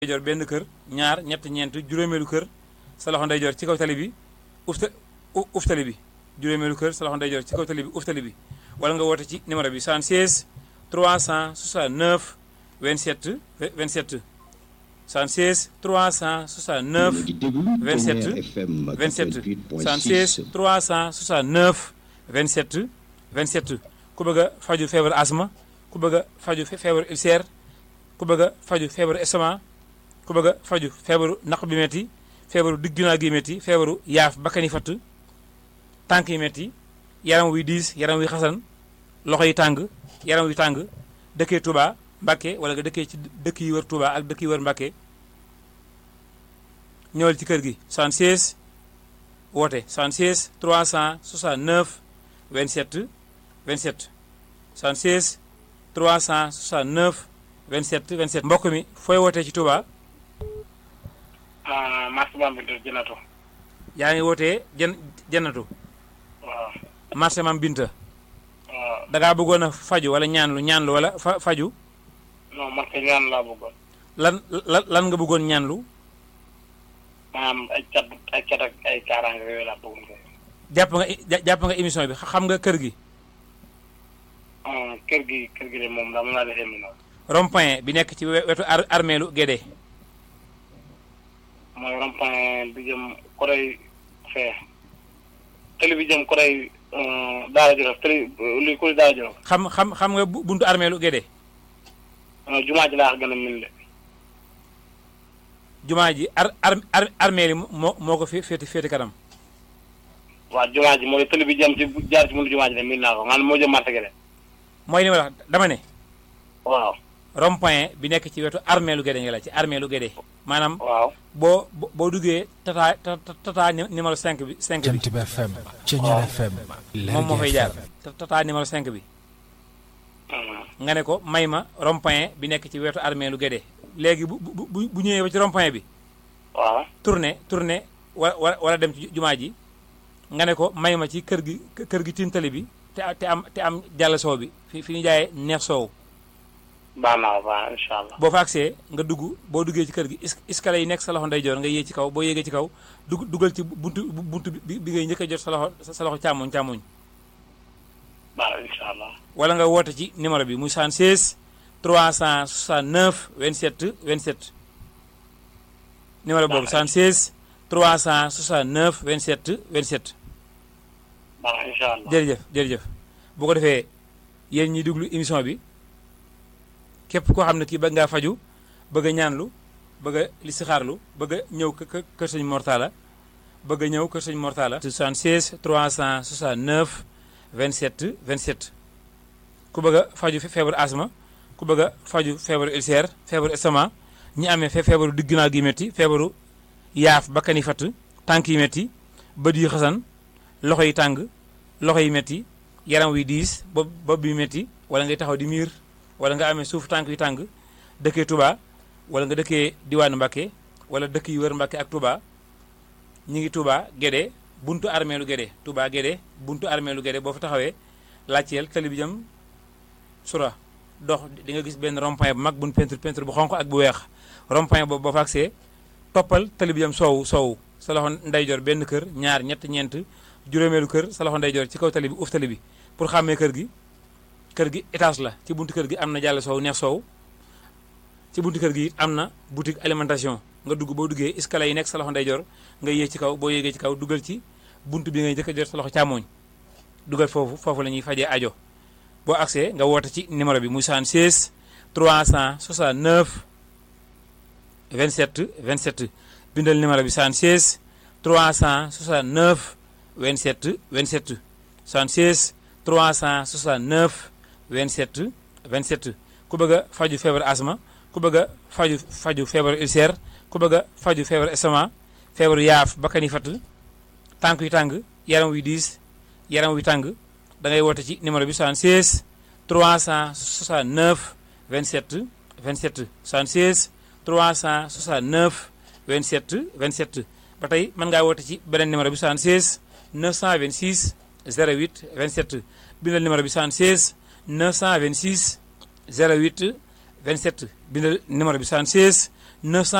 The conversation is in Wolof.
ndeyjoor benn kër ñaar ñett ñeent juróomeelu kër sa loxo ndeyjoor ci kaw tali bi ufta uf tali bi juróomeelu kër sa loxo ndeyjoor ci kaw tali bi uf tali bi wala nga woote ci numéro bi 76 369 27 27 76 369 27 27 76 369 27 27 ku bëgg a faju feebaru asma ku bëgg a faju feebaru ulcère ku bëgg a faju feebaru estomac ku bëgg a faju feebaru naq bi metti feebaru digg ginnaaw gi metti feebaru yaaf bakkani fatt tànk yi metti yaram wuy diis yaram wuy xasan loxo yi tàng yaram wuy tàng dëkkee Touba Mbàkke wala nga dëkkee ci dëkk yi wër Touba ak dëkk yi wër Mbàkke ñëwal ci kër gi 76 woote 76 369 27 27 76 369 27 27 mbokk mi fooy wootee ci Touba ah marché Bambilor Jënatu. yaa ngi wootee jën jënatu waaw. marché Mam Binta waaw da ngaa bëggoon a faju wala ñaanlu ñaanlu wala fa faju non man kay ñaan laa bëggoon. lan lan lan nga bëggoon ñaanlu maanaam ay cat ay cat ak ay kaaraange yooyu laa bëggoon kay. jàpp nga ja- jàpp nga émission bi xam nga kër gi ah kër gi kër gi de moom daa mën naa defee mi noonu. rond-point bi nekk ci we- wetu ar armeelu Gédé mooy rond-point bi jëm Koray fee. tëli bi jëm Koray Daara Jolof tëli luy Koray Daara Jolof. xam xam xam nga bu- buntu armeelu Gédé non jumaa ji laa gën a min de. jumaa ji ar ar ar armeeli moo moo ko fé- féeti féeti kanam waaw jumaa ji mooy tëli bi jëm ci bu- jaar ci mënu jumaa ji de min naa ko maanaam moo jëm marché gi de. mooy li ma la wax dama ne waaw rond-point bi nekk ci wetu armeelu Gédé nga la ci armeelu Gédé maanaam waaw. boo boo boo duggee tata tata tata numéro 5 bi 5 bi Jant bi FM Ceñeer FM moom moo fay Lergui jaar FM tata numéro 5 bi ah nga ne ko may ma rond-point bi nekk ci wetu armeelu Gédé léegi bu bu bu bu ñëwee ba ci rond-point bi waaw. tourné tourné wa wa wala dem ci jumaa ji nga ne ko may ma ci kër gi kër gi tintali bi te te am te am jàll soow bi fi fi ñu jaayee neex soow baax naa ko baax incha allah. boo fa agsee nga dugg boo duggee ci kër gi es- escalier yi nekk sa loxo ndeyjoor nga yéeg ci kaw boo yéegee ci kaw dugg dugal ci buntu buntu bi bi ngay njëkk a jot sa loxo sa loxo càmmoñ càmmoñ baax incha allah. wala nga woote ci numéro bi muy 76 369 27 27 numéro boobu 76 369 27 27 baax incha allah. jërëjëf jërëjëf bu ko defee yéen ñi déglu émission bi képp koo xam ne kii bëgg ngaa faju bëgg a ñaanlu bëgg a listixaarlu bëgg a ñëw kë kë- kër sëñ Mortala bëgg a ñëw kër sëñ Mortala 76 369 27 27 ku bëgg a faju fe- feebaru asma ku bëgg a faju feebaru ulcère feebaru estomac ñi amee fe feebaru digg ginnaaw gi métti feebaru yaaf bakkan yi fatt tànk yi métti bët yi xasan loxo yi tàng loxo yi métti yaram wi diis bopp bopp bi métti wala ngay taxaw di miir wala nga amee suuf tànk yu tàng dëkkee Touba wala nga dëkkee diwaanu Mbàkke wala dëkk yi wër Mbàkke ak Touba ñi ngi Touba Guédé buntu armeelu Guédé Touba Guédé buntu armeelu Guédé boo fa taxawee laajteel tali bi jëm sura dox di nga gis benn rond-point bu mag buñ peinture peinture bu xonq ak bu weex rond-point boobu boo fa agsee toppal tali bi jëm soowu soowu sa loxo ndeyjoor benn kër ñaar ñett ñeent juróomeelu kër sa loxo ndeyjoor ci kaw tali bi uf tali bi pour xàmmee kër gi kër gi étage la ci buntu kër gi am na jàll soow neex soow ci buntu kër gi it am na boutique alimentation nga dugg boo duggee escalier yi nekk sa loxo ndeyjoor nga yéeg ci kaw boo yéegee ci kaw dugal ci buntu bi ngay njëkk a jot sa loxo càmmooñ dugal foofu foofu la ñuy fajee ajo boo agsee nga woote ci numéro bi muy 76 369 27 27 bindal numéro bi 76 369 27 27 76 369 27 27 ku bëgg a faju feebar asma ku bëgg a faju faju feebar ulcère ku bëgg a faju feebar estomac feebaru yaaf bakkan yi fatt tànk yu tàng yaram wi diis yaram wi tàng da ngay woote ci numéro bi 76 369 27 27 76 369 27 27 ba tey mën ngaa woote ci beneen numéro bi 76 926 08 27 bindal numéro bi 76 926 08 27 bindal numéro bi 76 900